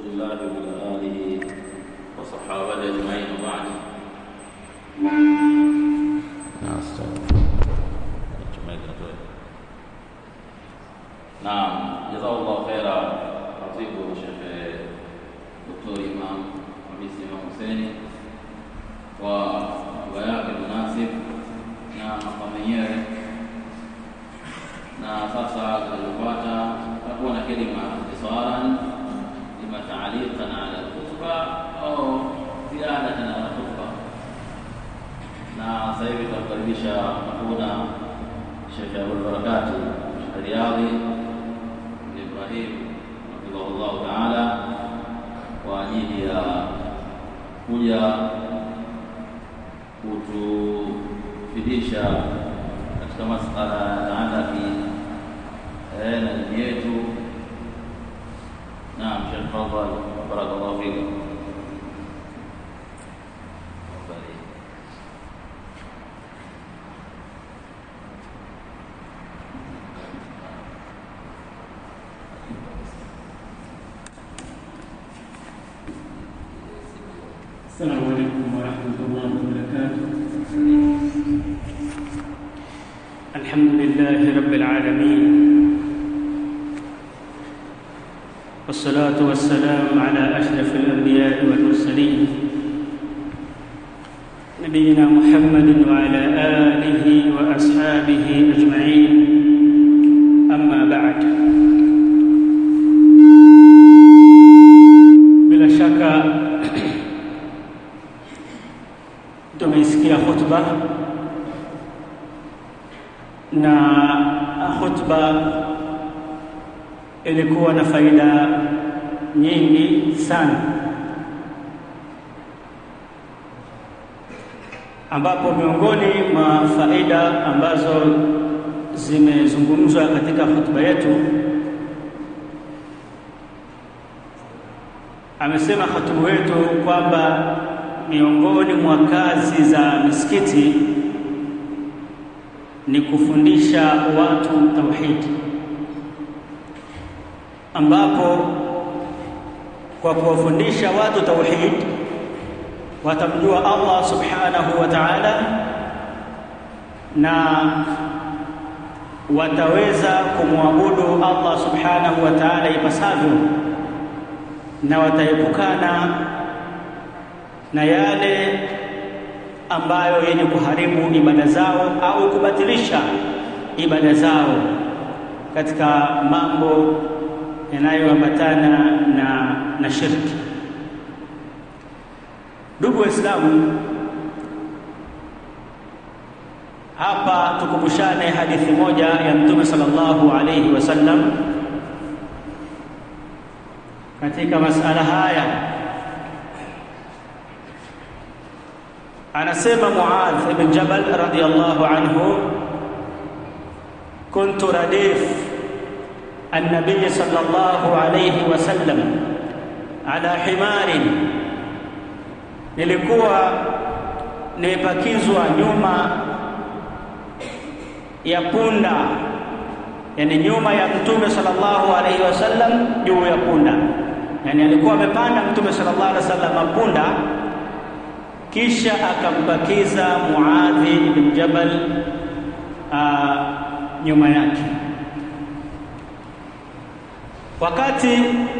رسول الله وعلى آله وصحابته أجمعين وبعد نعم جزاه الله خيرا خطيب شيخ دكتور إمام حميد إمام حسيني وبيان المناسب na makamu yenyewe na sasa tunalopata takuwa na kelima ikhtisaran ima taaliqan ala alkhutba au ziyadatan ala khutba na sasa hivi tunamkaribisha hakuna Sheikh Abul Barakati Riyadhi bin Ibrahim hafidhahullahu taala kwa ajili ya kuja kutufidisha katika masala yataalaki na dini yetu. Naam, Sheikh Fadhal, barakallahu fikum. السلام عليكم ورحمة الله وبركاته الحمد لله رب العالمين والصلاة والسلام على أشرف الأنبياء والمرسلين نبينا محمد وعلى آله وأصحابه أجمعين أما بعد bila shaka tumeisikia khutba na khutba ilikuwa na faida nyingi sana, ambapo miongoni mwa faida ambazo zimezungumzwa katika khutba yetu amesema khatibu wetu kwamba miongoni mwa kazi za misikiti ni kufundisha watu tauhidi, ambapo kwa kuwafundisha watu tauhid watamjua Allah subhanahu wa ta'ala na wataweza kumwabudu Allah subhanahu wa ta'ala ipasavyo na wataepukana na yale ambayo yenye kuharibu ibada zao au kubatilisha ibada zao katika mambo yanayoambatana na, na shirki. Ndugu Waislamu, hapa tukumbushane hadithi moja ya Mtume sallallahu alayhi wasallam katika masala haya anasema Muadh ibn Jabal radiyallahu anhu kuntu radif النبي صلى الله عليه وسلم على حمار nilikuwa nimepakizwa nyuma ya punda yani nyuma ya mtume sallallahu alaihi wasallam juu ya punda yani alikuwa amepanda mtume sallallahu alaihi wasallam punda kisha akampakiza Muadhi ibn Jabal uh, nyuma yake. Wakati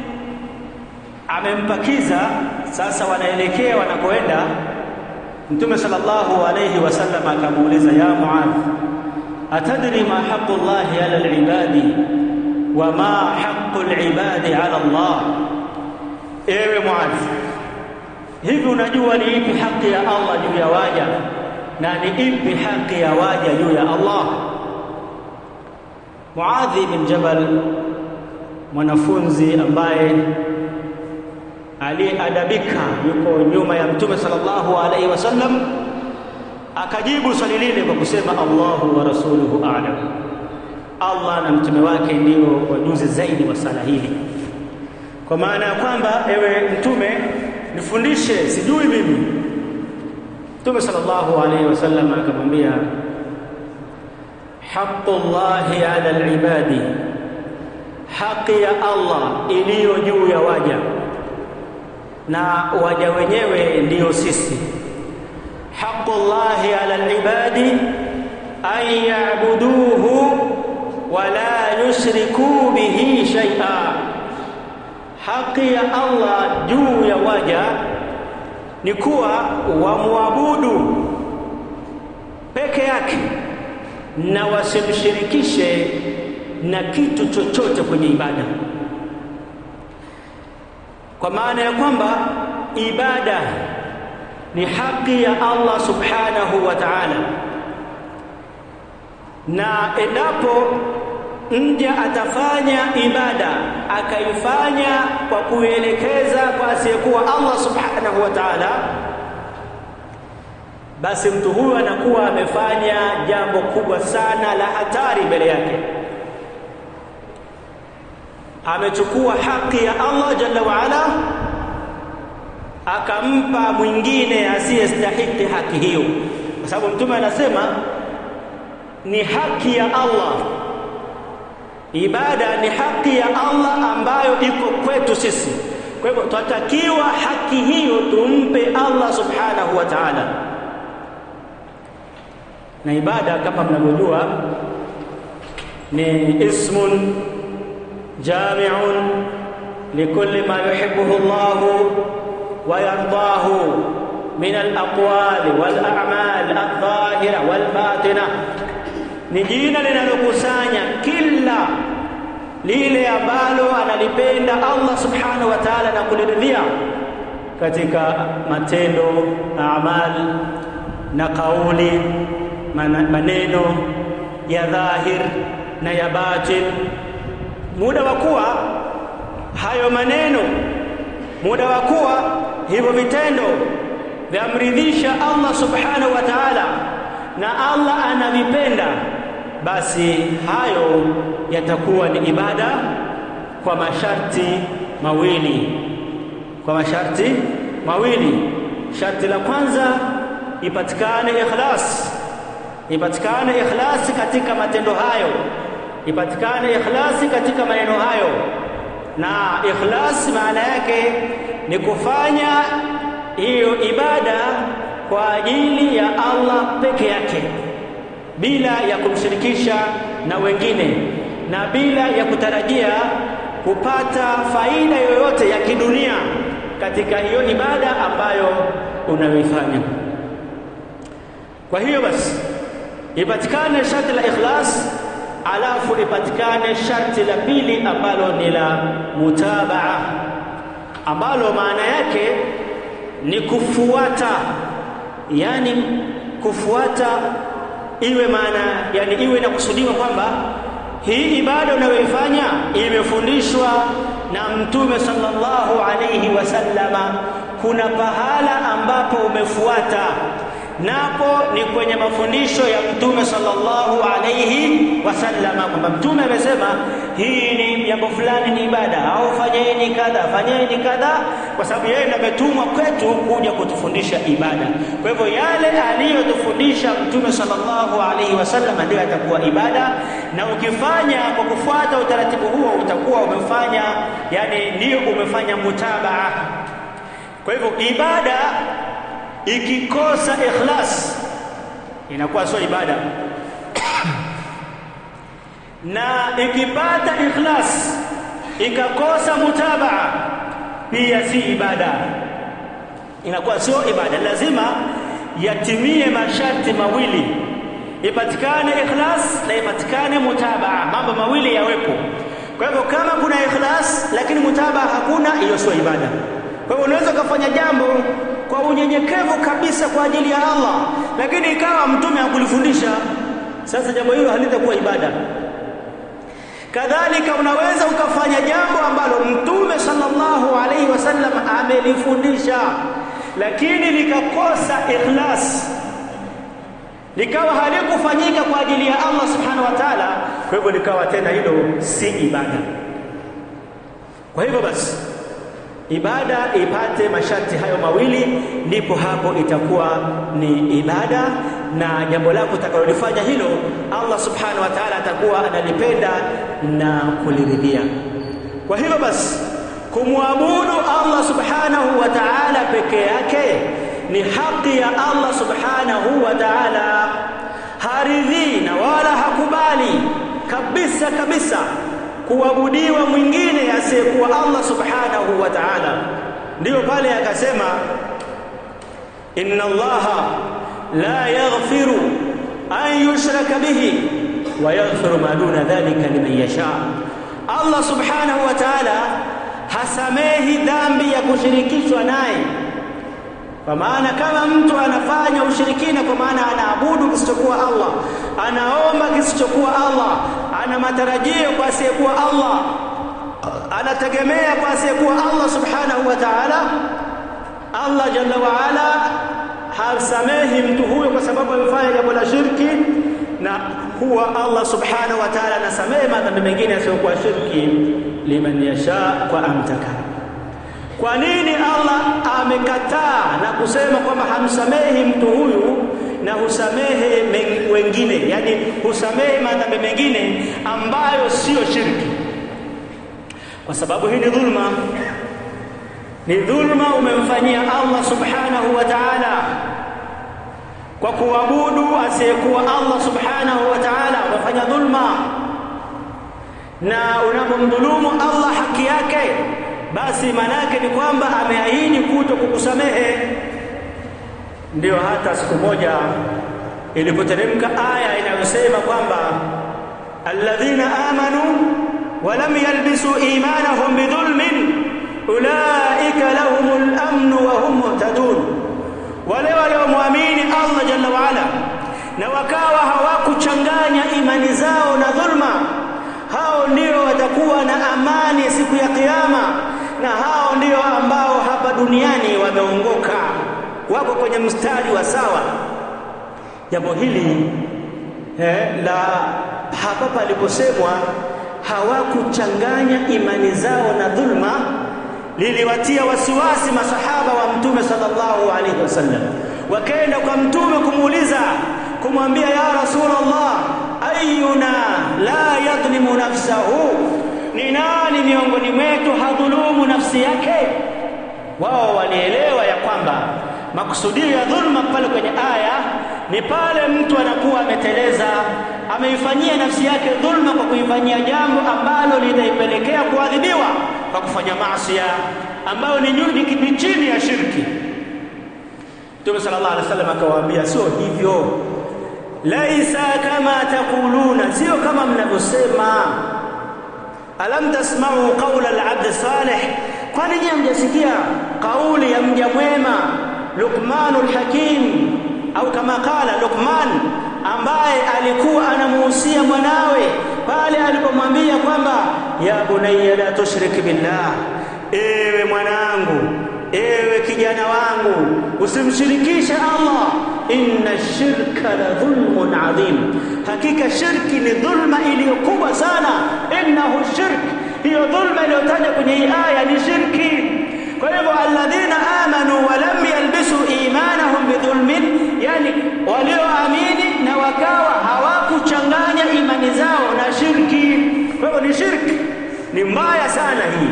amempakiza sasa, wanaelekea wanakoenda, Mtume sallallahu alayhi wasallam akamuuliza, ya Muadh, atadri ma haqqu llahi ala alibadi wa ma haqqu alibadi ala Allah, ewe Muadh hivi unajua ni ipi haki ya Allah juu ya waja na ni ipi haki ya waja juu ya Allah? Muadhi bin Jabal, mwanafunzi ambaye aliadabika, yuko nyuma ya Mtume sallallahu alaihi wasallam, akajibu swali lile kwa kusema Allahu wa rasuluhu a'lam, Allah na mtume wake ndio wajuzi zaidi wa sala hili, kwa maana ya kwamba ewe mtume nifundishe, sijui mimi. Mtume sallallahu alaihi wasallam akamwambia, haqqullahi ala alibadi, haki ya Allah iliyo juu ya waja na waja wenyewe ndiyo sisi. Haqqullahi ala alibadi an ya'buduhu wa la yushriku bihi shay'a, haki ya Allah juu ya waja ni kuwa wamwabudu peke yake na wasimshirikishe na kitu chochote kwenye ibada, kwa maana ya kwamba ibada ni haki ya Allah subhanahu wa ta'ala, na endapo mja atafanya ibada akaifanya kwa kuelekeza kwa asiyekuwa Allah subhanahu wa ta'ala, basi mtu huyu anakuwa amefanya jambo kubwa sana la hatari mbele yake. Amechukua haki ya Allah jalla waala akampa mwingine asiyestahiki haki hiyo, kwa sababu Mtume anasema ni haki ya Allah Ibada ni haki ya Allah ambayo iko kwetu sisi. Kwa hivyo tunatakiwa haki hiyo tumpe Allah subhanahu wa ta'ala. Na ibada kama mnavyojua ni ismun jami'un likulli ma yuhibbuhu Allah wa yardahu min al-aqwali wal a'mal adh-dhahira wal batina ni jina linalokusanya kila lile ambalo analipenda Allah subhanahu wa ta'ala na kuliridhia katika matendo, amali na kauli, maneno ya dhahir na ya batin. Muda wa kuwa hayo maneno, muda wa kuwa hivyo vitendo vyamridhisha Allah subhanahu wa ta'ala na Allah anavipenda basi hayo yatakuwa ni ibada kwa masharti mawili, kwa masharti mawili. Sharti la kwanza ipatikane ikhlas, ipatikane ikhlasi katika matendo hayo, ipatikane ikhlasi katika maneno hayo. Na ikhlasi maana yake ni kufanya hiyo ibada kwa ajili ya Allah peke yake bila ya kumshirikisha na wengine na bila ya kutarajia kupata faida yoyote ya kidunia katika hiyo ibada ambayo unayoifanya. Kwa hiyo basi ipatikane sharti la ikhlas, alafu ipatikane sharti la pili ambalo ni la mutabaa, ambalo maana yake ni kufuata, yani kufuata iwe maana yani iwe inakusudiwa kwamba hii ibada unayoifanya imefundishwa na Mtume sallallahu alayhi wasallama. Kuna pahala ambapo umefuata napo ni kwenye mafundisho ya Mtume sallallahu alayhi wasallama, kwamba Mtume amesema hii ni jambo fulani ni ibada, au fanyeni kadha, fanyeni kadha, kwa sababu yeye ndiye ametumwa kwetu kuja kutufundisha ibada. Kwa hivyo yale aliyotufundisha Mtume sallallahu alayhi wasallama ndio yatakuwa ibada, na ukifanya kwa kufuata utaratibu huo utakuwa umefanya, yani ndio umefanya mutabaa. Kwa hivyo ibada ikikosa ikhlas inakuwa sio ibada na ikipata ikhlas ikakosa mutabaa pia si ibada, inakuwa sio ibada. Lazima yatimie masharti mawili, ipatikane ikhlas na ipatikane mutabaa, mambo mawili yawepo. Kwa hivyo kama kuna ikhlas lakini mutabaa hakuna, hiyo sio ibada. Kwa hivyo unaweza ukafanya jambo kwa unyenyekevu kabisa kwa ajili ya Allah, lakini ikawa mtume hakulifundisha, sasa jambo hilo halitakuwa ibada. Kadhalika unaweza ukafanya jambo ambalo mtume sallallahu alaihi wasallam amelifundisha, lakini likakosa ikhlas, likawa halikufanyika kwa ajili ya Allah subhanahu wa ta'ala, kwa hivyo likawa tena hilo si ibada. Kwa hivyo basi ibada ipate masharti hayo mawili, ndipo hapo itakuwa ni ibada, na jambo lako utakalolifanya hilo Allah subhanahu wa ta'ala atakuwa analipenda na kuliridhia. Kwa hivyo basi kumwabudu Allah subhanahu wa ta'ala ni haki ya Allah subhanahu wa ta'ala haridhii na wala hakubali kabisa kabisa kuabudiwa mwingine asiyekuwa Allah subhanahu wa ta'ala ndiyo pale akasema inna allaha la yaghfiru an yushraka bihi wa yaghfiru ma duna dhalika liman yasha Allah subhanahu wa ta'ala hasamehi dhambi ya kushirikishwa naye kwa maana kama mtu anafanya ushirikina kwa maana anaabudu kisichokuwa Allah anaomba kisichokuwa Allah ana matarajio kwa asiyekuwa Allah anategemea kwa asiyekuwa Allah subhanahu wa ta'ala Allah jalla wa ala hasamehi mtu huyo kwa sababu amefanya jambo la shirki na huwa Allah subhanahu wa ta'ala anasamehe madhambi mengine yasiyokuwa shirki liman yasha kwa amtaka kwa nini Allah amekataa na kusema kwamba hamsamehi mtu huyu na husamehe wengine yani husamehe madhambi mengine ambayo sio shirki kwa sababu hii ni dhulma ni dhulma umemfanyia Allah subhanahu wa ta'ala kwa kuabudu asiyekuwa Allah subhanahu wa ta'ala umefanya dhulma na unapomdhulumu Allah haki yake basi manake ni kwamba ameahidi kuto kukusamehe ndio hata siku moja ilipoteremka aya inayosema kwamba alladhina amanu wa lam yalbisu imanahum bidhulmin ulaika lahumul amnu wa hum muhtadun wale waliomwamini Allah jalla wa ala na wakawa hawakuchanganya imani zao na dhulma hao ndio watakuwa na amani siku ya kiyama na hao ndio ambao hapa duniani wameongoka wako kwenye mstari wa sawa jambo hili eh, la hapa paliposemwa hawakuchanganya imani zao na dhulma liliwatia wasiwasi masahaba wa mtume sallallahu alaihi wasallam wakaenda kwa mtume kumuuliza kumwambia ya rasulullah ayuna la yadhlimu nafsahu ni nani miongoni mwetu hadhulumu nafsi yake wao walielewa ya kwamba makusudio ya dhulma pale kwenye aya ni pale mtu anakuwa ameteleza ameifanyia nafsi yake dhulma kwa kuifanyia jambo ambalo linaipelekea kuadhibiwa kwa kufanya maasi ambayo ni nyuni ni chini ya shirki Mtume sallallahu alaihi wasallam akawaambia sio hivyo laisa kama takuluna sio kama mnavyosema alam tasma'u qawla al-'abd salih kwani je mjasikia kauli ya mja mwema Luqmanul Hakim au kama kala Luqman ambaye alikuwa anamuhusia mwanawe pale alipomwambia kwamba ya bunayya la tushrik billah ewe mwanangu ewe kijana wangu usimshirikishe Allah inna shirka la dhulmun adhim hakika shirki ni dhulma iliyokubwa sana innahu shirk hiyo dhulma iliyotajwa kwenye hii aya ni shirki kwa hivyo alladhina amanu wa lam yalbisu imanahum bidhulmin yani walioamini na wakawa hawakuchanganya imani zao na shirki kwa hivyo ni shirki ni mbaya sana hii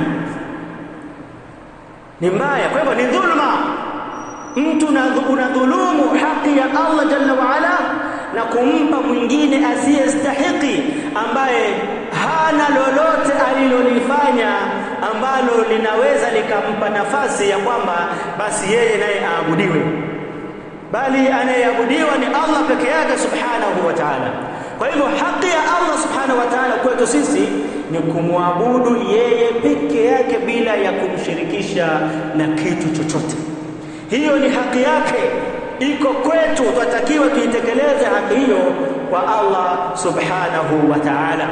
ni mbaya kwa hivyo ni dhulma mtu unadhulumu haki ya Allah jalla wa ala na kumpa mwingine asiyestahiki ambaye hana lolote alilolifanya ambalo linaweza likampa nafasi ya kwamba basi yeye naye aabudiwe bali anayeabudiwa ni Allah peke yake subhanahu wa ta'ala kwa hivyo haki ya Allah subhanahu wa ta'ala kwetu sisi ni kumwabudu yeye peke yake bila ya kumshirikisha na kitu chochote hiyo ni haki yake iko kwetu tunatakiwa tuitekeleze haki hiyo kwa Allah subhanahu wa ta'ala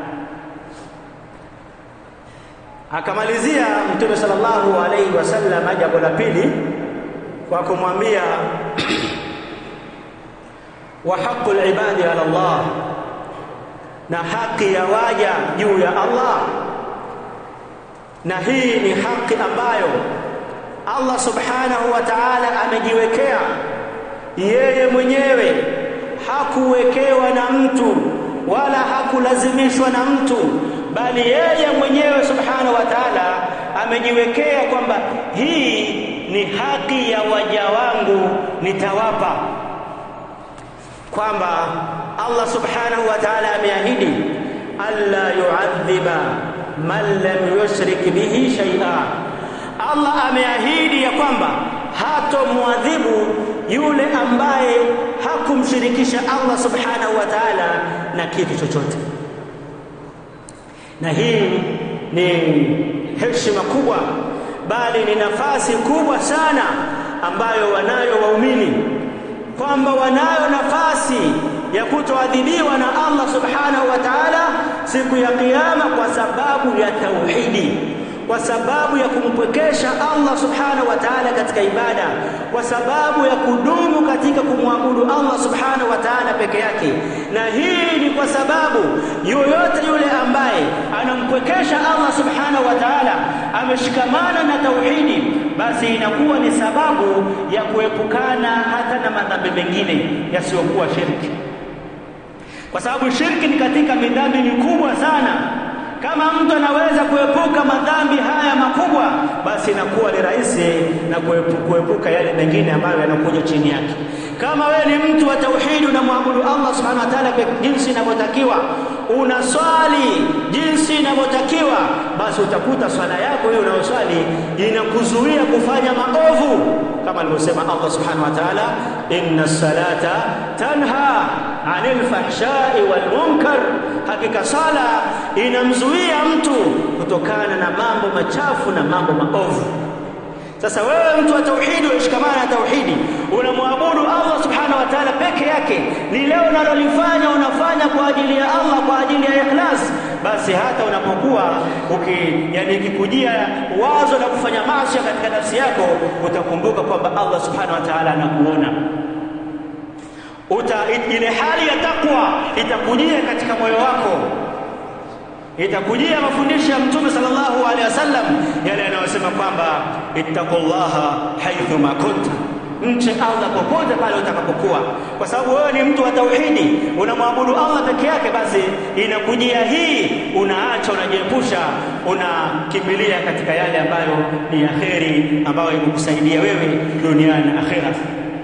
akamalizia mtume sallallahu alayhi wasallam jambo la pili kwa kumwambia wa haqqul ibadi ala Allah na haki ya waja juu ya Allah na hii ni haki ambayo Allah subhanahu wa ta'ala amejiwekea yeye mwenyewe hakuwekewa na mtu wala hakulazimishwa na mtu bali yeye mwenyewe subhanahu wa ta'ala amejiwekea kwamba hii ni haki ya waja wangu nitawapa kwamba Allah subhanahu wa ta'ala ameahidi alla yu'adhiba man lam yushrik bihi shay'a Allah ameahidi ya kwamba hatomwadhibu yule ambaye hakumshirikisha Allah subhanahu wa ta'ala na kitu chochote na hii ni heshima kubwa bali ni nafasi kubwa sana ambayo wanayo waumini kwamba wanayo nafasi ya kutoadhibiwa na Allah subhanahu wa ta'ala siku ya kiyama kwa sababu ya tauhidi kwa sababu ya kumpwekesha Allah subhanahu wa ta'ala katika ibada kwa sababu ya kudumu katika kumwabudu Allah subhanahu wa ta'ala peke yake na hii ni kwa sababu yoyote yule ambaye anampwekesha Allah subhanahu wa ta'ala ameshikamana na tauhidi basi inakuwa ni sababu ya kuepukana hata na madhambi mengine yasiyokuwa shirki kwa sababu shirki ni katika midhambi mikubwa sana kama mtu anaweza kuepuka madhambi haya makubwa basi inakuwa ni rahisi na kuepuka yale mengine ambayo yanakuja chini yake kama wewe ni mtu wa tauhidi unamwabudu Allah subhanahu wa ta'ala kwa jinsi inavyotakiwa unaswali jinsi inavyotakiwa basi utakuta swala yako hiyo unayoswali inakuzuia kufanya maovu kama alivyosema Allah subhanahu wa ta'ala inna salata tanha anil fahshai wal munkar hakika sala inamzuia mtu kutokana na mambo machafu na mambo maovu sasa wewe mtu wa tauhidi unashikamana na tauhidi unamwabudu Allah subhanahu wa ta'ala peke yake ni leo unalolifanya unafanya kwa ajili ya Allah kwa ajili ya ikhlas basi hata unapokuwa uki yani ikikujia wazo la kufanya maasi katika nafsi yako utakumbuka kwamba Allah subhanahu wa ta'ala anakuona uta ile hali ya takwa itakujia katika moyo wako itakujia mafundisho ya mtume sallallahu alaihi wasallam yale yanayosema kwamba ittaqullaha haithu ma kunta mche Allah popote pale utakapokuwa kwa sababu wewe ni mtu wa tauhidi unamwabudu Allah peke yake basi inakujia hii unaacha unajiepusha unakimbilia katika yale ambayo ni yaheri ambayo ikukusaidia wewe duniani na akhera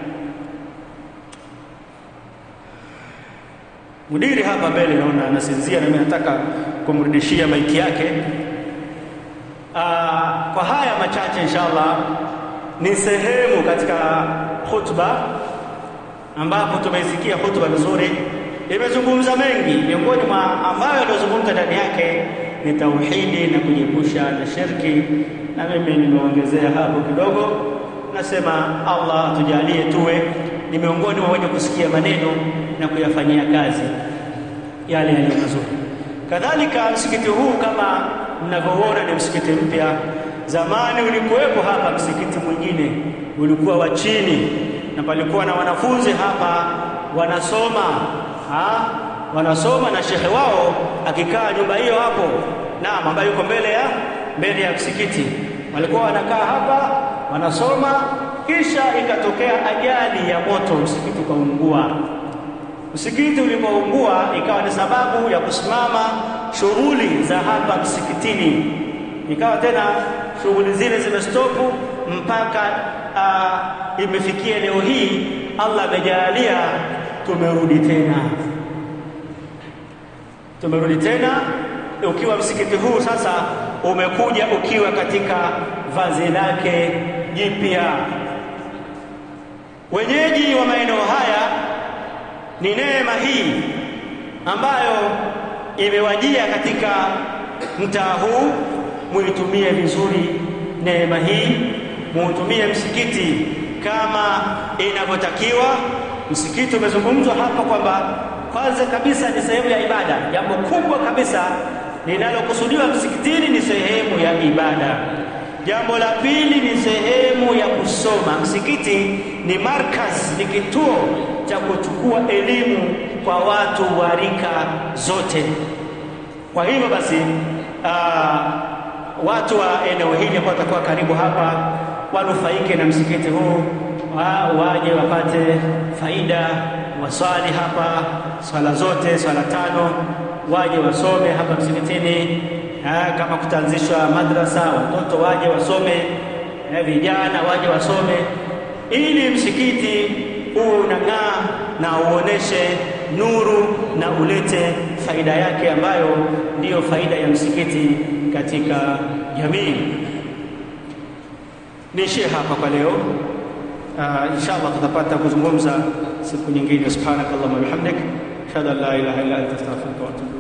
Mudiri hapa mbele naona anasinzia na mimi nataka kumrudishia maiki yake. Aa, kwa haya machache inshallah ni sehemu katika khutba ambapo tumeisikia khutba vizuri, imezungumza mengi. Miongoni mwa ambayo yaliyozungumza ndani yake ni tauhidi na kujiepusha na shirki, na mimi nimeongezea hapo kidogo. Nasema Allah tujalie tuwe ni miongoni mwa wenye kusikia maneno na kuyafanyia kazi yale yaliyo mazuri. Kadhalika msikiti huu kama mnavyoona ni msikiti mpya. Zamani ulikuwepo hapa msikiti mwingine, ulikuwa wa chini na palikuwa na wanafunzi hapa wanasoma ha? wanasoma na shekhe wao akikaa nyumba hiyo hapo, naam, ambayo yuko mbele ya mbele ya msikiti. Walikuwa wanakaa hapa wanasoma, kisha ikatokea ajali ya moto, msikiti ukaungua. Msikiti ulipoungua ikawa ni sababu ya kusimama shughuli za hapa msikitini, ikawa tena shughuli zile zimestopu mpaka uh, imefikia leo hii. Allah amejalia tumerudi tena, tumerudi tena ukiwa msikiti huu sasa umekuja ukiwa katika vazi lake jipya. Wenyeji wa maeneo haya ni neema hii ambayo imewajia katika mtaa huu, muitumie vizuri neema hii, muutumie msikiti kama inavyotakiwa. Msikiti umezungumzwa hapa kwamba kwanza kabisa ni sehemu ya ibada. Jambo kubwa kabisa linalokusudiwa msikitini ni sehemu ya ibada. Jambo la pili ni sehemu ya kusoma. Msikiti ni markaz, ni kituo cha kuchukua elimu kwa watu wa rika zote. Kwa hivyo basi, uh, watu wa eneo hili ambao watakuwa karibu hapa wanufaike na msikiti huu, wa, waje wapate faida, waswali hapa swala zote, swala tano, waje wasome hapa msikitini. Ha, kama kutaanzishwa madrasa watoto waje wasome na vijana waje wasome, ili msikiti uwe unang'aa na uoneshe nuru na ulete faida yake ambayo ndiyo faida ya msikiti katika jamii. Niishie hapa kwa leo. Uh, inshallah tutapata kuzungumza siku nyingine. Subhanakallahumma wa bihamdik ashhadu an la ilaha illa anta astaghfiruka wa atubu